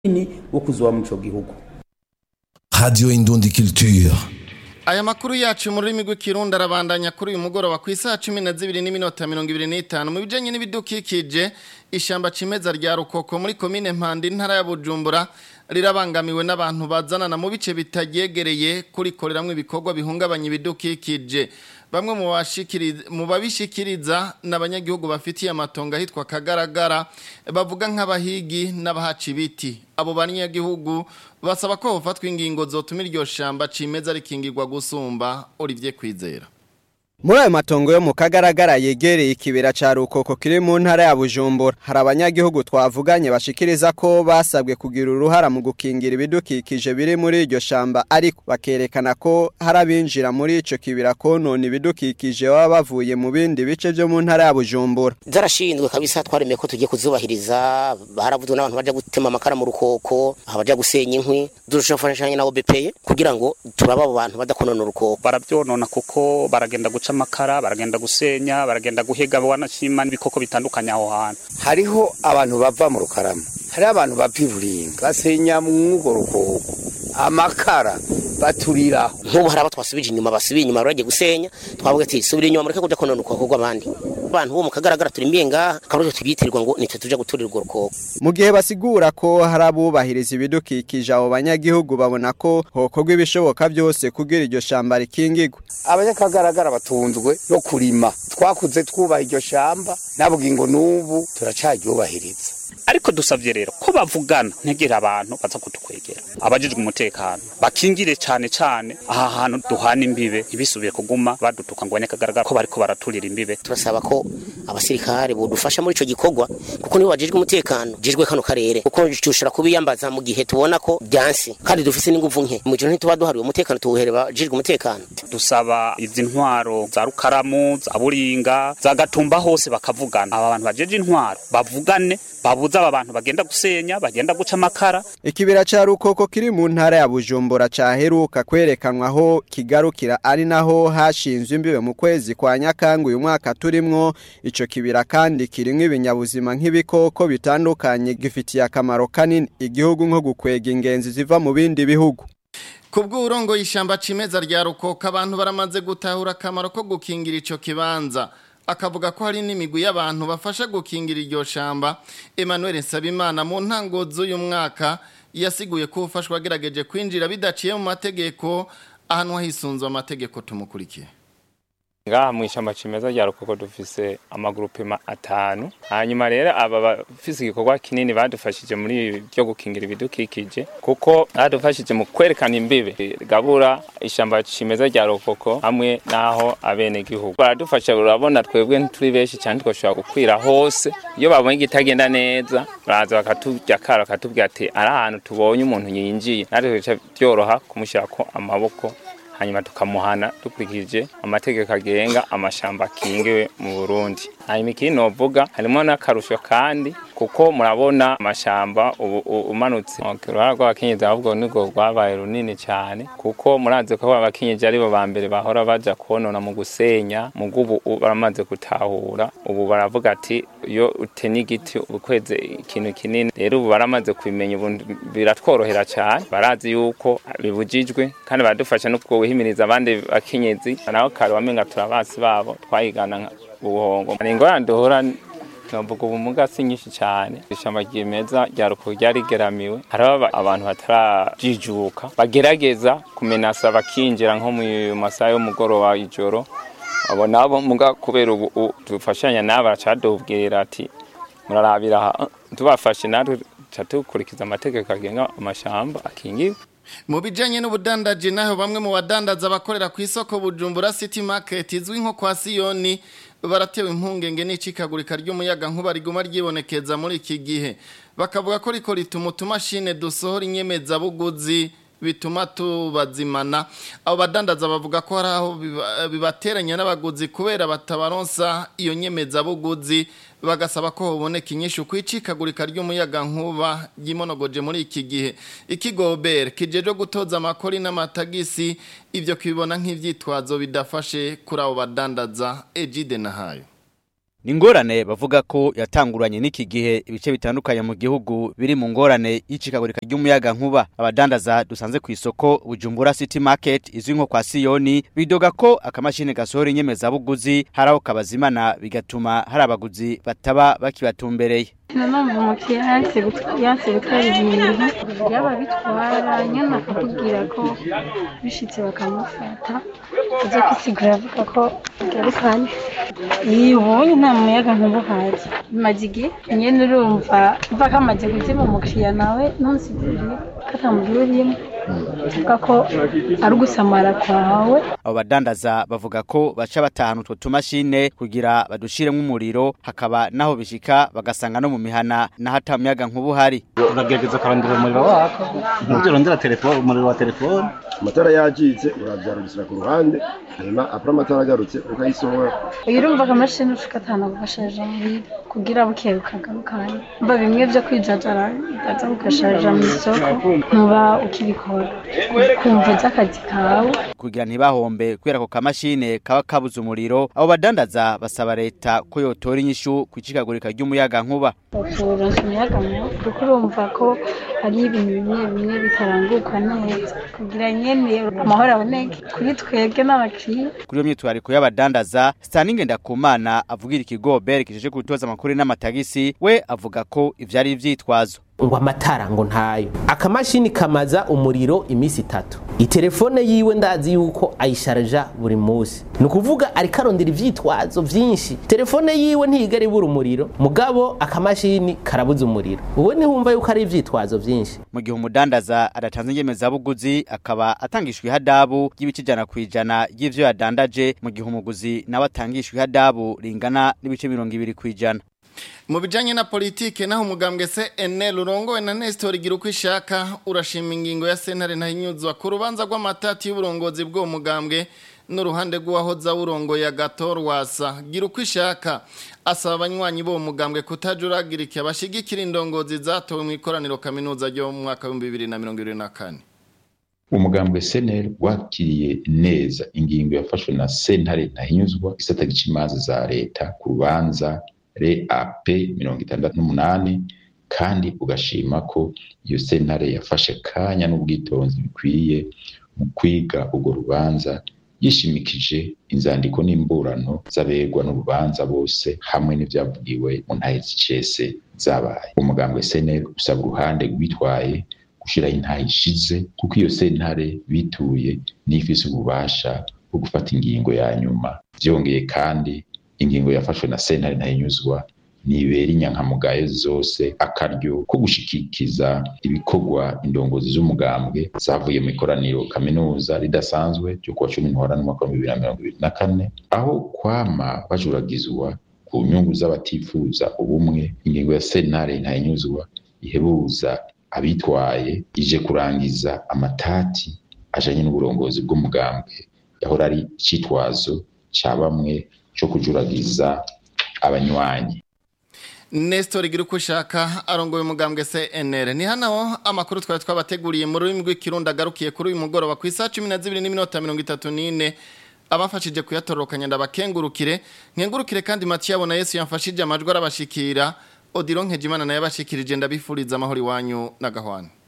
munini wo kuzoba mu ico gihugu Radio Indundi Culture. Aya makuru yacu mu rurimi rw'ikirundi arabandanya kuri uyu mugoroba ku isaha cumi na zibiri n'iminota mirongo ibiri n'itanu mu bijanye n'ibidukikije ishamba cimeza rya rukoko muri komine mpanda intara ya bujumbura rirabangamiwe n'abantu bazanana mu bice bitagyegereye kurikoreramwo ibikorwa bihungabanya ibidukikije bamwe mu bashikiriza mu babishikiriza n'abanyagihugu bafitiye amatongo ahitwa kagaragara bavuga nk'abahigi n'abahaca ibiti abo banyagihugu basaba ko hofatwa ingingo zotuma iryo shamba cimeza rikingirwa gusumba Olivier Kwizera Muri ayo matongo yo mu kagaragara yegereye ikibera ca rukoko kiri mu ntara ya Bujumbura hari abanyagihugu twavuganye bashikiriza ko basabwe kugira uruhara mu gukingira ibidukikije biri muri iryo shamba ariko bakerekana ko hari abinjira muri ico kibira konona ibidukikije baba bavuye mu bindi bice vyo mu ntara ya Bujumbura zarashinzwe kabisa twaremeye ko tugiye kuzubahiriza haravuzwe n'abantu baja gutema amakara mu rukoko abaja gusenya inkwi dushafashanya na OBPE kugira ngo turaba abo bantu badakonona urukoko barabyonona kuko baragenda guca amakara baragenda gusenya baragenda guhiga wanashima n'ibikoko bitandukanye aho hantu hariho abantu bava mu rukarama hariho abantu bava iburinga basenya mw'urwo rukoko amakara baturiraho nk'ubu hari abo twasubije inyuma basubiye inyuma baragiye gusenya twavuga ati subira inyuma mureke kuja konona urukoko rw'abandi abantu bo mu kagaragara turimbiye ngaha karujo tubyitirwa ngo nitwe tuja guturira urwo rukoko mu gihe basigura ko hari abubahiriza ibidukikije abo banyagihugu babona ko hokorwa ibishoboka byose kugira iryo shamba rikingirwe abanyakagaragara batunzwe no kurima twakuze twubaha iryo shamba nabwo ngo n'ubu turacaryubahiriza ariko dusavye rero ko bavugana ntegera abantu baza kutukwegera abajijwe umutekano bakingire cane cane aha hantu duhana imbibe ntibisubire kuguma badutuka ngo abanyakagaragara ko bariko baraturira imbibe turasaba ko abasirikare bodufasha muri ico gikorwa kuko nibo bajejwe umutekano jejwe kano karere kuko tushobora kubiyambaza mu gihe tubona ko byansi kandi dufise n'inguvu nke mu gihe ntituba duhariwe umutekano tuwuhere bajejwe umutekano dusaba izi ntwaro za rukaramu za buringa za gatumba hose bakavugana aba bantu bajeje intwaro bavugane babuza aba bantu bagenda gusenya bagenda guca amakara ikibira ca rukoko kiri mu ntara ya bujumbura caheruka kwerekanwa aho kigarukira ari naho hashinzwe imbibe mu kwezi kwa nyakanga uyu mwaka turimwo ico kibira kandi kirimwo ibinyabuzima nk'ibikoko bitandukanye gifitiye akamaro kanini igihugu nko gukwega ingenzi ziva mu bindi bihugu Kubwo urongo y'ishamba cimeza rya rukoko abantu baramaze gutahura akamaro ko gukingira ico kibanza akavuga ko hari n'imigwi y'abantu bafasha gukingira iryo shamba Emmanuel Nsabimana mu ntango z'uyu mwaka yasiguye ko ufashwa agerageje kwinjira bidaciye mu mategeko ahantu hisunzwe amategeko tumukurikiye ngaha mu ishyamba cimeza rya rukoko dufise amagurupema atanu hanyuma rero aba bafise igikorwa kinini badufashije muri byo gukingira ibidukikije kuko badufashije mu kwerekana imbibe gabura ishyamba cimeza rya rukoko hamwe n'aho abenegihugu baradufasha urabona twebwe ntituri benshi cyane twashobora gukwira hose iyo babonye igitagenda neza baraza bakatujya kara bakatubwira ati ari ahantu tubonye umuntu yinjiye natwe bica byoroha kumushyirako amaboko hanyuma tukamuhana dukurikije amategeko agenga amashamba akingiwe mu Burundi hanyuma ikindi novuga harimo n'akarusho kandi kuko murabona amashamba ubu umanutse uruhara rw'abakenyezi ahubwo nirwo rwabaye runini cyane kuko murazi ko abakenyezi aribo ba mbere bahora baja konona mu gusenya mu gubu baramaze gutahura ubu baravuga ati iyo uteni igiti ukweze ikintu kinini rero ubu baramaze kubimenya ubu biratworohera cyane barazi yuko bibujijwe kandi baradufasha no guhimiriza abandi bakenyezi naho kare wamenga turabasi babo twayigana ubuhongo hari ingorane duhura novuga ubumuga si nyinshi cyane ishamba ryimeza rya ruko ryarigeramiwe hariho abantu batarajijuka bagerageza kumenasa bakinjira nko mu masaha y'umugoroba ijoro abo nabo muga kubera ubu dufashanya nabo baracadubwira ati murarabira tubafashe natwe tukurikiza amategeko agenga amashamba akingiwe mu bijyanye n'ubudandaji naho bamwe mu badandaza bakorera ku isoko bujumbura city market izwi nko kwa siyoni baratewe impungenge n'icikagurika ry'umuyaga nkuba riguma ryibonekeza muri iki gihe bakavuga ko riko rituma utumashine dusohora inyemezabuguzi bituma tubazimana abo badandaza bavuga ko hari aho bibateranya n'abaguzi kubera batabaronsa iyo nyemezabuguzi bagasaba ko haboneka inyishu ku icikagurika ry'umuyaga nkuba ryimonogoje muri iki gihe ikigobere kijeje gutoza amakori n'amatagisi ibyo kibibona nk'ivyitwazo bidafashe kuri abo badandaza ejide nahayo ni ingorane bavuga ko yatanguranye n'iki gihe ibice bitandukanye mu gihugu biri mu ngorane y'icikagurika ry'umuyaga nkuba abadandaza dusanze ku isoko bujumbura city market izwi nko kwa siyoni bidoga ko akamashini gasohora inyemezabuguzi hari aho kabazimana bigatuma hari abaguzi bataba bakibatumbereye nanone umukiriya yanse gutwara ibintu yaba bitwara nyine akakubwira ko bishitse bakamufata aza kwisigura avuga ko agarukanye iyo ubonye nta muyaga nkuba uhazi bimaze igihe nyine urumva mva kamaze gutema umukiriya nawe ntusigurire ko atamuguriyemo avuga ko ari ugusamara kwawe abo badandaza bavuga ko baca batahana utwo tumashine kugira badushiremo umuriro hakaba naho bishika bagasanga no mu mihana naho ata muyaga nkuba uhari uragerageza ukarondera umuriro wako ntujye urondera telefone umuriro wa telefone amatara yacitse urabyarubisira ku ruhande hanyuma apura amatara agarutse ukayisohora iyo urumva akamashini ushaka atanu gugasharija muhira kugira buke bukagarukanye mba bimwe byo kwijajara ukaza ugasharija mu isoko ntuba ukibikora kumva z'akazi kawe kugira ntibahombe kubera ko kamashine kaba kabuze umuriro abo badandaza basaba leta ko yotora inyishu ku icikagurika ry'umuyaga nkuba kuronsa umuyaga nkuba kuko urumva ko hari ibintu bimwe bimwe bitaranguka neza kugira nyene amahoro aboneke kuri twebwe n'abakiriya kuri iyo myitwariko y'abadandaza Stanley Ndakumana avugira ikigo BER kijeje gutoza amakuru n'amatagisi we avuga ko ivyari ivyitwazo ngo amatara ngo ntayo akamashini kamaza umuriro iminsi itatu itelefone yiwe ndazi yuko ayisharja buri munsi ni ukuvuga ariko arondera ivyitwazo vyinshi telefone yiwe ntigera ibura umuriro mugabo akamashini karabuza umuriro ubu nihumva yuko ari ivyitwazo vyinshi mu gihe umudandaza adatanze inyemezabuguzi akaba atangishwa ihadabu ry'ibice ijana ku ijana y'ivyo yadandaje mu gihe umuguzi nawe atangishwa ihadabu ringana n'ibice mirongo ibiri ku ijana mu bijyanye na politike naho umugambwe se enel urongowe na nestor igira uko ishaka urashima ingingo ya sentare ntahinyuzwa ku rubanza rw'amatati y'uburongozi bw'uwo mugambwe n'uruhande rw'uwahoza wurongoye agatorwasa gira uko ishaka asaba abanywanyi b'uwo mugambwe kutajuragirika bashyigikira indongozi zatowe mu ikoraniro kaminuza ryo mu mwaka w'ibihumbi bibiri na mirongo irindwi na kane umugambwe seneri wakiriye neza ingingo yafashwe na sentare ntahinyuzwa isata imanza za leta ku rubanza re ap mirongo itandatu n'umunani kandi ugashima ko iyo sentare yafashe kanya n'ubwitonzi bikwiye mu kwiga urwo rubanza yishimikije inzandiko n'imburano z'abegwa n'urubanza bose hamwe n'ibyavugiwe mu ntahe zicese zabaye umugambwe seneri usaba uruhande rwitwaye gushyiraho intahe ishize kuko iyo sentare bituye n'ifise ububasha bwo gufata ingingo ya nyuma byongeye kandi ingingo yafashwe na sentare ntayinyuzwa nibera inyankamugayo zose akaryo ko gushikikiza ibikorwa indongozi z'umugambwe zavuye mu ikoraniro kaminuza ridasanzwe ryo kuwa cumi ntwara n'umwaka wa bibiri na mirongo ibiri na kane aho kwama bajuragizwa ku nyungu z'abatifuza ubumwe ingingo ya sentare ntayinyuzwa ihebuza abitwaye ije kurangiza amatati ajanye n'uburongozi bw'umugambwe yahora ari icitwazo ca bamwe cyo kujuragiza abanywanyi Nestor igira uko ushaka arongoye umugambwe CNR ni hano amakuru twari twabateguriye mu rurimi rw'ikirundi agarukiye kuri uyu mugoroba ku isaha 12 n'iminota 34 abafashije kuyatorokanya ndabakengurukire nkengurukire kandi Mathieu abona Yesu yamfashije amajwi arabashikira Odilon Nkejimana naye abashikirije ndabifuriza amahoro iwanyu na gahwana